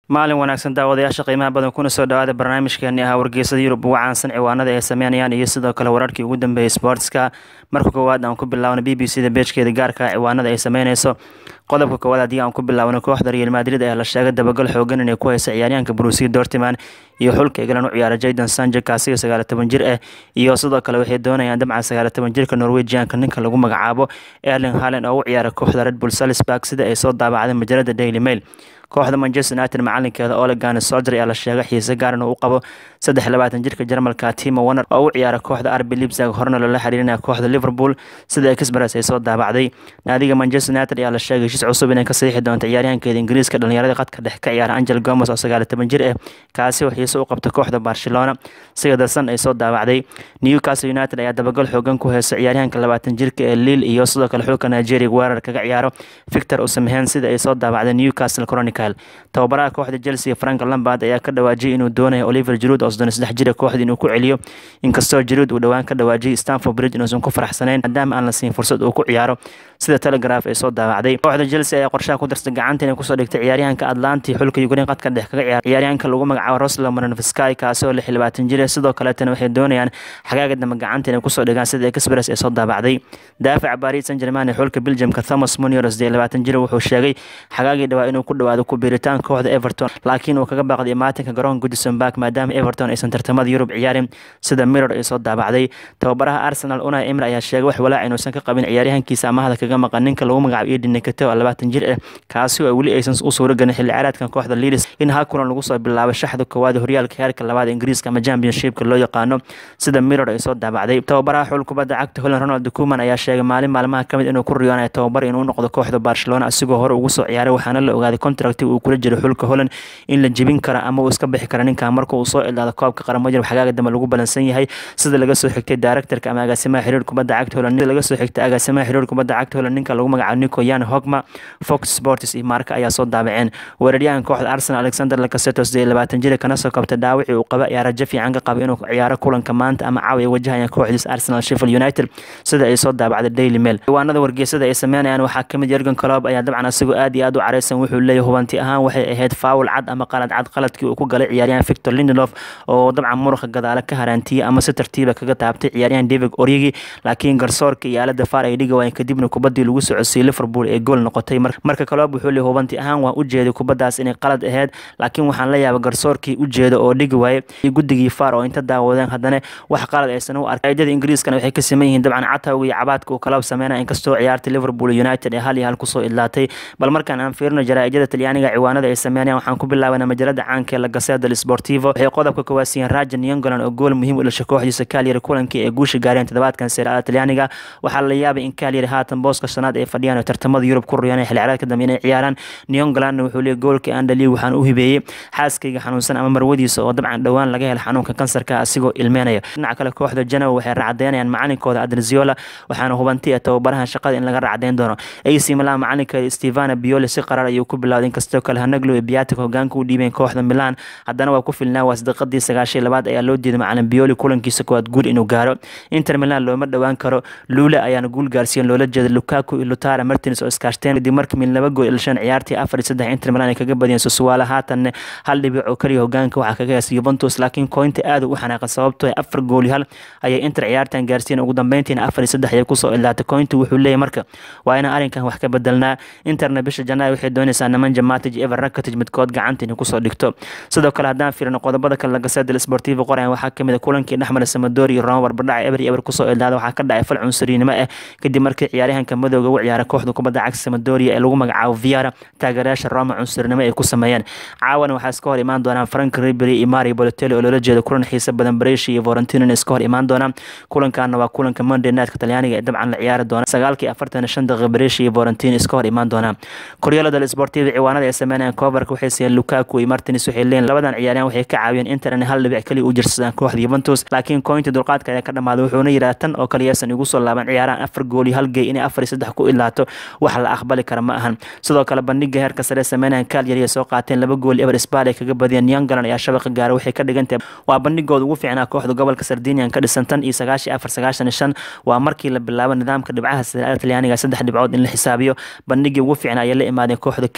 maalin wanaagsan daawadayaasha qiimaha badan kuna soo dhawaada barnaamijkeeni ahaa wargeysada yurub ugu caansan ciwaanada ay sameynayaan iyo sidoo kale wararkii ugu dambeeyay sportska marka koowaad aan ku bilaawno b b c da beejkeeda gaarka ciwaanada ay sameyneyso qodobka koowaad haddii aan ku bilaawno kooxda real madrid ayaa la sheegay dabagal xoogan inay ku haysa ciyaaryahanka brusiya dortiman iyo xulka england u ciyaara jaydan sanje kaasiga sagaala toban jir ah iyo sidoo kale waxay doonayaan dabcan sagaala toban jirka norwegianka ninka lagu magacaabo erling halen oo u ciyaara kooxda red bull salisburg sida ay soo daabacday majalada daily mail kooxda manchester united macalinkeeda olegan solger ayaa la sheegay xiise gaaran uu u qabo saddex labaatan jirka jarmalka timo warner oo u ciyaara kooxda arbi lipsag horena loola xiriirinaya kooxda liverpool sida express ay soo daabacday naadiga manchester united ayaa la sheegay heshiis cusub inay ka saxiixi doonto ciyaaryahankeeda ingiriiska dhalinyarada qadka dhex ka ciyaara angel gomes oo sagaal toban jir ah kaasi oo xiise u qabta kooxda barcelona sida darsan ay soo daabacday newcastle united ayaa dabagal xoogan ku heysa ciyaaryahanka labaatan jirka ee lille iyo sidoo kale xulka nigeria weerar kaga ciyaaro victor usamhen sida ay soo daabacday newcastle chronicle tababaraha kooxda chelsea frank lambard ayaa ka dhawaajiyay inuu doonayo oliver jiruud oo soddon saddex jira kooxda inuu ku celiyo inkastoo jiruud uu dhowaan ka dhawaajiyay stanford bridge inuusan ku faraxsanayn maadaama aan la siin fursad uu ku ciyaaro sida telegraph ay soo daawacday kooxda chelsea ayaa qorshaha ku dartay gacanta inay kusoo dhigtay ciyaaryahanka atlanti xulka ukraine qadka dhex kaga ciyaara ciyaaryahanka lagu magacaabo roslo maranfsky kaasi oo lix iyo labaatan jir sidoo kaleetana waxay doonayaan xagaaga dambe gacanta inay kusoo dhigaan sida express ay soo daabacday daafaca paris saint germain ee xulka belgiumka thomas munior sidee labaatan jir wuxuu sheegay xagaagii dhawaa inuu ku dhawaado ku biiritaan kooxda everton laakiin uu kaga baaqday maatinka garoonka goodison park maadaama everton aysan tartamada yurub ciyaarin sida mirror ay soo daabacday tababaraha arsenal unai emir ayaa sheegay wax walaac inuusan ka qabin ciyaaryahankiisa amahda kaga maqan ninka lagu magacaabo eden nekate oo labaatan jir ah kaasi oo weli aysan u suuro gelin xilli ciyaareedkan kooxda leeds in hal kulan lagu soo bilaabo shaxda koowaad horyaalka heerka labaad ingiriiska ama championshipka loo yaqaano sida mirror ay soo daabacday tababaraha xul kubadda cagta holland ronald kuman ayaa sheegay maalin maalmaha kamid inuu ku riyoonayo tababar inuu noqdo kooxda barcelona asigoo hore ugu soo ciyaaray waxaana la ogaaday contract uu kula jiro xulka holland in la jebin kara ama uu iska bixi kara ninkan marka uu soo ilaado koobka qaramada yurub xagaaga dambe lagu balansan yahay sida laga soo xigtay directorka ama agaasimaha xiriir kubadda cagta holland laga soo xigtay agaasimaha xiriir kubadda cagta holland ninka lagu magacaabo nico yan hogma fox sports iyo marka ayaa soo daabaceen weeraryahan kooxda arsenal alexander lakaseto sidee labaatan jira kana soo kabtay dhaawacii uu qaba ayaa rajo fiican ka qaba inuu ciyaaro kulanka maanta ama caawa ay wajahayaan kooxdiis arsenal sheffield united sida ay soo daabacday daily mail ciwaanada wargeysada ay sameynayaan waxaa kamid yergan colob ayaa dabcan asagoo aad iyo aad u careysan wuxuu leeyahay hubanti ahaan waxay ahayd faawul cad ama qalad cad qaladkii uu ku galay ciyaaryahan victor lindelof oo dabcan muruqa gadaale ka haraantiyey ama si tartiiba kaga taabtay ciyaaryahan david oryegi laakiin garsoorka iyo aalada faar ay dhiga waayeen kadibna kubaddii lagu socodsiiyey liverpool ee gool noqotay marka kaloob wuxuu leeyahay hubanti ahaan waan u jeeday kubaddaas inay qalad ahayd laakiin waxaan la yaabay garsoorkii u jeeda oo dhigi waayey iyo guddigii faar oo inta daawadeen haddana wax qalad aysan u arkay ciidada ingiriiskana waxay ka saman yihiin dabcan catawga iyo cabaadka uu kaloob sameynaya inkastoo ciyaartay liverpool united ee hal iyo hal kusoo idlaatay bal markaan aan fiirino jaraa'ijada talyaaniga ciwaanada ay sameynayaan waxaan ku bilaabana majalada caanka ee la gaseda del sportivo waxay qodobka ka waasiiyeen rajan yongolan oo gool muhiim u dhashay kooxdiisa kaalyari kulankii ee guusha gaareen toddobaadkan seeraada talyaaniga waxaa la yaabay in kaalyari haatan booska shanaad ay fadhiyaan oo tartamada yurub ku riyaan xilli ciyaareedka dambe inay ciyaaraan niongolanna wuxuu leeyay goolka andali waxaan u hibeeyey xaaskayga xanuunsan ama marwadiisa oo dabcan dhowaan laga hela xanuunka kansarka asigoo ilmeynaya dhinaca kale kooxda janow waxay racdeynayaan macalinkooda adreziola waxaana hubanti ee tababaraha shaqada in laga racdeyn doono ac milan macalinkeeda stevana bioli si qarar ayuu ku bilowday inkastoo kale hanaglo iyo biatic hogaanka u dhiibeen kooxda milan haddana waa ku filnaa waasdaqadii sagaashiy labaad ayaa loo diiday macalin bioli kulankiisa koowaad guul inuu gaaro inter milan looma dhowaan karo luule ayaana guul gaarsiiyen loola jeeda lukaku iyo lutara martins oo iskaashteen kadib markii mid laba gool ilshan ciyaartii afar iyo saddex inter milan ay kaga badiyeen susuwaala haatanne hal dhibic oo kaliya hogaanka waxaa kaga heesa yuventus laakiin koynta aad u xanaaqan sababtoo afar gool iyo hal ayay inter ciyaartan gaarsiiyeen ugu dambeyntiina afar iyo saddex ayay kusoo ilaatay koynta wuxuu leeyahay marka waa inaan arrinkan wax ka bedelnaa interna bisha janaayo waxay doonaysaa nemanja matic ever rakatic midkood gacanta inay kusoo dhigto sidoo kale haddaan fiirino qodobada kale lagasedel sportivo qorayan waxaa kamid a kulankii dhexmara samadori iyo roma barbadhaca eber iyo eber kusoo ilaada waxaa ka dhacay fal cunsuriynimo ah kadib markii ciyaaryahanka madowga u ciyaara kooxda kubadda cagta samadoria ee lagu magacaabo viara taageerayaasha roma cunsurinimo ay ku sameeyeen caawana waxaa iska hor imaan doonaan frank ribery iyo mario bolotelli oo loola jeeda kulan xiisa badan brescia iyo vorentino iska hor imaan doonaan kulankaana waa kulanka monday nightka talyaaniga ee dabcan la ciyaari doona sagaalkii afartan shan daqiiqa brescia iyo vorentino iska hor imaan doonaan koryaalada del sportiva ciwaanada ay sameynayaan coverka waxay siiyeen lukaku iyo martins waxay leeyihin labadan ciyaaryahan waxay ka caawiyeen inter in hal dhibic kaliya u jirsadaan kooxda yuventus laakiin koynta dulqaadka ayaa ka dhamaaday wuxuuna yidhaha tan oo kale yaasan igu soo laaban ciyaarahan afar gool iyo hal gey inay afar iyo saddex ku ilaato wax la aqbali kara ma ahan sidoo kale bandhiga heerka sare sameynayaan kaalyari ay soo qaateen laba gool eber sbal ay kaga badiyeen youngland ayaa shabaqa gaara waxay ka dhigantahay waa bandhigooda ugu fiicnaa kooxda gobolka sardinian ka dhisan tan iyo sagaashan afar sagaashan iyo shan waa markii la bilaabo nidaamka dhibcaha sare talyaaniga saddex dhibcood in la xisaabiyo bandhigii ugu fiicnaa ayay la imaadeen kooxda kaalyari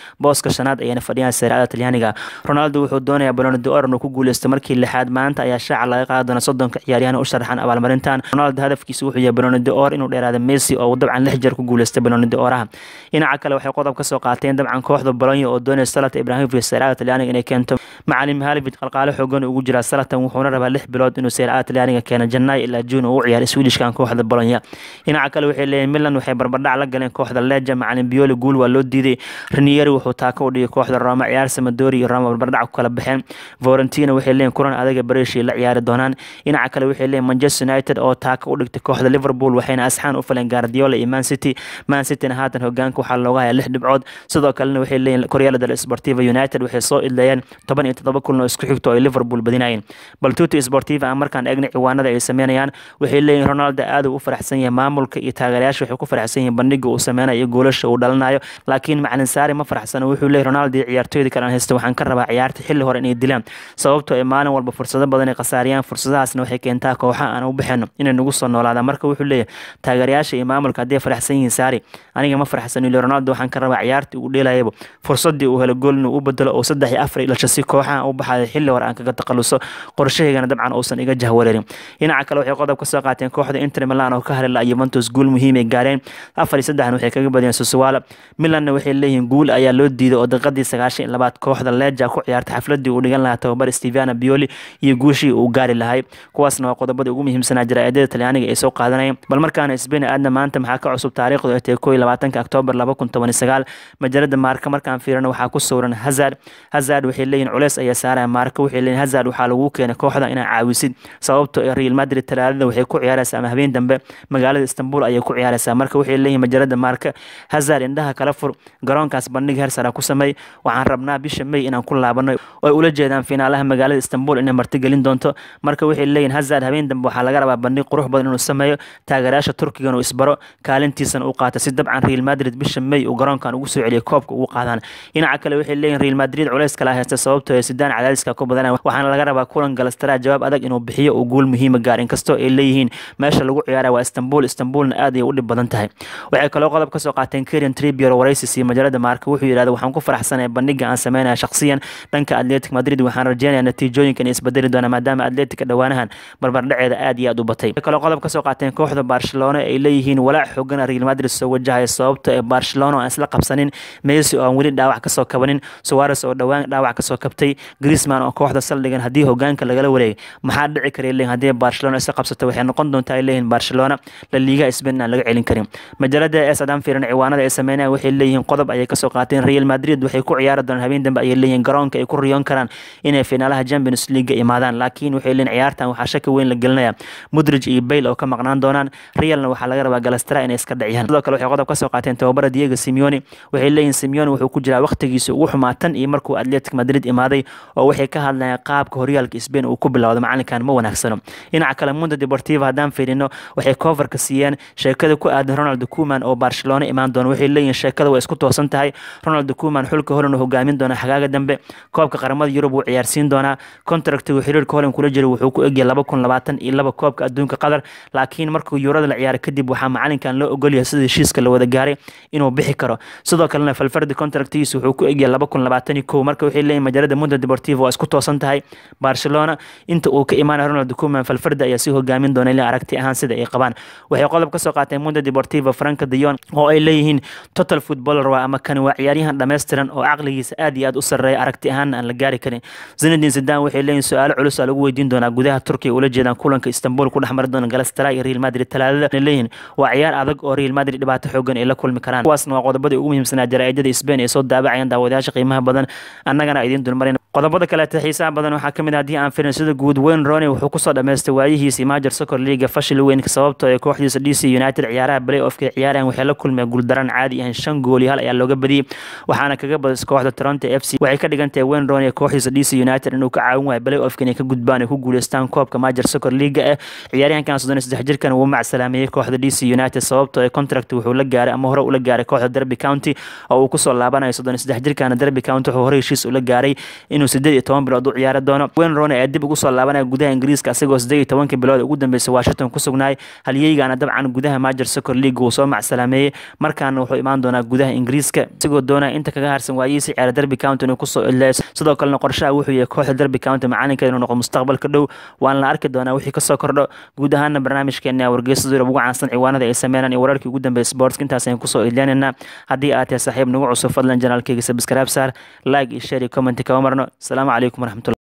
booska shanaad ayayna fadhiyaan seeraada talyaaniga ronaldo wuxuu doonayaa baloni d'or inuu ku guuleysto markii lixaad maanta ayaa shaaca laga qaadi doona soddonka ciyaaryahan u sharaxan abaalmarintan ronaldo hadafkiisa wuxuu yahay baloni d'or inuu dheeraada messi oo dabcan lix jeer ku guuleystay baloni d'oraha dhinaca kale waxay qodob ka soo qaateen dabcan kooxda bolonya oo doonaya salata ibrahimovic seeraada talyaaniga inay keento macalin mihalovic qalqaale xoogan ugu jira salatan wuxuuna rabaa lix bilood inuu seeraada talyaaniga keeno janaayo ilaa juun uu u ciyaaro swedishkan kooxda bolonya dhinaca kale waxay leeyihin milan waxay barbardhac la galeen kooxda leja macalin bioli guul waa loo diiday rinieri wuxuu taaka u dhigay kooxda roma ciyaar samadori iyo roma barbardhac ku kala baxeen valentina waxay leeyihin kulan adaga bareeshii la ciyaari doonaan dhinaca kale waxay leeyihin manchester united oo taaka u dhigtay kooxda liverpool waxayna asxaan u faleen guardiola iyo man city man cityna haatan hogaanka waxaa looga hayaa lix dhibcood sidoo kalena waxay leeyihin koryala del sportiva united waxay soo idleeyeen toban iyo toddoba kulan oo isku xigto ay liverpool badinayeen bal tuti sportiva aan markaan eegna ciwaanada ay sameynayaan waxay leeyihin ronaldo aad uu u faraxsan yahay maamulka iyo taageerayaasha waxay ku faraxsan yihiin bandhiga uu sameynayo iyo goolasha uu dhalanayo laakiin macalin saari ma faraxsano wuxuu leeyahy ronaldo iyo ciyaartooyda kale aan haysta waxaan ka rabaa ciyaarta xilli hore inay dilaan sababtoo ay maalin walba fursado badan ay khasaariyaan fursadahaasna waxay keentaa kooxa aan u baxeno inay nagu soo noolaadaan marka wuxuu leeyahay taageerayaasha iyo maamulka hadday faraxsan yihiin saari aniga ma faraxsan ile ronaldo waxaan ka rabaa ciyaartii uu dheelayaba fursadii uu helo gool inuu u bedelo oo saddex iyo afar dhasho si kooxaha u baxayo xilli hore aan kaga taqaluso qorshahaygana dabcan uusan iga jahwareerin dhinaca kale waxay qodob ka soo qaateen kooxda inter milan oo ka harila yuventus guul muhiim ay gaareen afar iyo saddexna waxay kaga badiyeen susuwaala milanna waxay leeyihiin guul ayaa loo diiday oo daqiiqadii sagaashan iyo labaad kooxda leja ku ciyaartay xafladii uu dhigan lahaa tababar stevana bioli iyo guushii uu gaari lahay kuwaasna waa qodobadii ugu muhiimsanaa jaraa'idada talyaaniga ay soo qaadanayeen bal markaana sbain aadna maanta maxaa ka cusub taariikhdu ay tahay koo iyo labaatanka oktoobar laba kun toban iyo sagaal majalada maarka markaan fiirino waxaa ku sawran hazard hazard waxay leeyihin culeys ayaa saaraya maarka waxay leeyihin hazard waxaa lagu keenay kooxda inaa caawisid sababto ee real madrid talaadada waxay ku ciyaaraysaa ama habeen dambe magaalada istanbul ayay ku ciyaaraysaa marka waxay leeyihin majalada maarka hazard indhaha kala fur garoonkaas bandhig hersara ku sameey waxaan rabnaa bisha may inaan ku laabano oo ula jeedaan finaalaha magaalada istanbul inay martigelin doonto marka waxay leeyihin hazard habeen dambe waxaa laga rabaa bandhig qurux badan inuu sameeyo taageerayaasha turkigan uu isbaro kaalintiisana uu qaato si dabcan real madrid bisha may uu garoonkan ugu soo celiyo koobka ugu qaadaan dhinaca kale waxay leeyihin real madrid culeys kala haysta sababtoo ee sidaan cadaadiska ku badanaya waxaana laga rabaa kulan galastara jawaab adag inuu bixiyo uu guul muhiima gaar inkastoo ay leeyihiin meesha lagu ciyaaraya waa istanbul istanbulna aad ayay u dhib badan tahay waxay kaloo qodob ka soo qaateen kerian tribier waraysis iyo majalada maarka wuxuu yidhahda waxaan ku faraxsanaya bandhiga aan sameynaya shakhsiyan dhanka atletic madrid waxaan rajeynaya natiijooyinka inay isbedeli doonaan maadaama atletica dhowaanahan barbardhaceeda aad iyo aad u batay waxay kaloo qodob ka soo qaateen kooxda barcelona ay leeyihiin walaac xoogana real madrid soo wajahaya sababta ee barcelona oo aan isla qabsanin messi oo aan weli dhaawac kasoo kabanin suwares oo dhowaan dhaawac kasoo kabtay grisman oo kooxda saldhigan haddii hogaanka lagala wareegay maxaa dhici kara leeyihin haddii barcelona isla qabsato waxay noqon doontaa ay leeyihin barcelona la liiga spain aan laga celin karin majalada ee sadaan fiiran ciwaanada ay sameynayaan waxay leeyihiin qodob ayay kasoo qaateen real madrid waxay ku ciyaari doonaan habeen dambe ayay leeyihin garoonka ay ku riyoon karaan inay finaalaha champions league imaadaan laakiin waxay leeyihin ciyaartan waxaa shaki weyn la gelinaya mudrij iyo bayl oo ka maqnaan doonaan realna waxaa laga rabaa galastara inay iska dhaciyaan sidoo kale waxay qodob kasoo qaateen tababara diego simeone waxay leeyihin simeone wuxuu ku jiraa waqtigiisa ugu xumaa tan iyo markuu atletic madrid imaaday oo waxay ka hadlayaan qaabka horyaalka spain uu ku bilowdo macalinkan ma wanaagsano dhinaca kale mundo deportiva haddaan fiirino waxay coverka siiyeen sheekada ku aadan ronald kuman oo barcelona imaan doona waxay leeyihin sheekada waa isku toosan tahay ronald kuman xulka holan hogaamin doona xagaaga dambe koobka qaramada yurub wuu ciyaarsiin doonaa contractigu xiriirka holan kula jira wuxuu ku egyahay laba kun labaatan iyo laba koobka adduunka qatar laakiin markuu yurada la ciyaaray kadib waxaa macalinkan loo ogolyahay sida heshiiska la wada gaaray inuu bixi karo sidoo kalena falfardi contractigiisa wuxuu ku egyahay laba kun labaatan iyo kow marka waxay leeyihin majalada mundo deportivo waa isku toosan tahay barcelona inta uu ka imaanaya ronald kuman falfardi ayaa sii hogaamin doona ilaa aragti ahaan sida ay qabaan waxay qodob ka soo qaateen mundo deportivo franka dion oo ay leeyihiin total footballer waa ama kani waa ciyaaryahan dhammaystiran oo caqligiisa aad iyo aad u sarreeya aragti ahaanna aan la gaari karin zinedin zidan waxay leeyihin su-aalo culus aa lagu weydiin doonaa gudaha turkiga ula jeedaan kulanka istanbul ku dhex mari doona galastara iyo real madrid talaadada leeyihin waa ciyaar adag oo real madrid dhibaato xoogan ay la kulmi karaan kuwaasna waa qodobadii ugu muhiimsanaa jaraa'idada spain ay soo daabacayaan daawadayaasha qiimaha badan annagana idiin dulmarin qodobada kaleeta xiisaha badan waxaa kamid ah haddii aan firin sida guud wayne rooney wuxuu kusoo dhammaystay waayihiisii major soccer leaga fashil weyn sababtoo ee kooxdiisa d c united ciyaaraha play offka ciyaarahan waxay la kulmeen guuldaran caadi ahan shan gool iyo hal ayaa looga badiyey waxaana kaga badis kooxda toronto f c waxay ka dhigan tahay wayne rooney kooxdiisa d c united inuu ka caawin waayo play offka inay ka gudbaan ay ku guuleystaan koobka major soccer leaga eh ciyaaryahankan soddon iyo saddex jirkan wuu macsalaameeyey kooxda d c united sababtoo ee contract wuxuu la gaaray ama hore ula gaaray kooxda derby county oo uu kusoo laabanayo soddon iyo saddex jirkana derby county wuxuu hore heshiis ula gaaray inuu sideed iyo toban bilood u ciyaari doono wayne rooney ayaa dib ugu soo laabanaya gudaha ingiriiska asagoo sideed iyo tobankii bilood ugu dambeysay washington ku sugnaay halyeygaana dabcan gudaha major soccer league uu soo macsalaameeyey markaana wuxuu imaan doonaa gudaha ingiriiska isagoo doonaya inta kaga harsan waayihiisi ciyaara derby county inuu kusoo ileyso sidoo kalena qorshaha wuxuu yahay kooxda derby county macalinka inuu noqo mustaqbalka dhow waan la arki doonaa wixii kasoo kordho guud ahaana barnaamijkeena wargeysada yurub ugu caansan ciwaanada ay sameynaan iyo wararkii ugu dambeeyay sportska intaas ayaan kusoo ilyaanaynaa haddii aad tahay saaxiib nagu cusub fadlan janaalkeyga sabskraib saar like iyo share iyo comment kama marno asalaamu calaykum waraxmatulah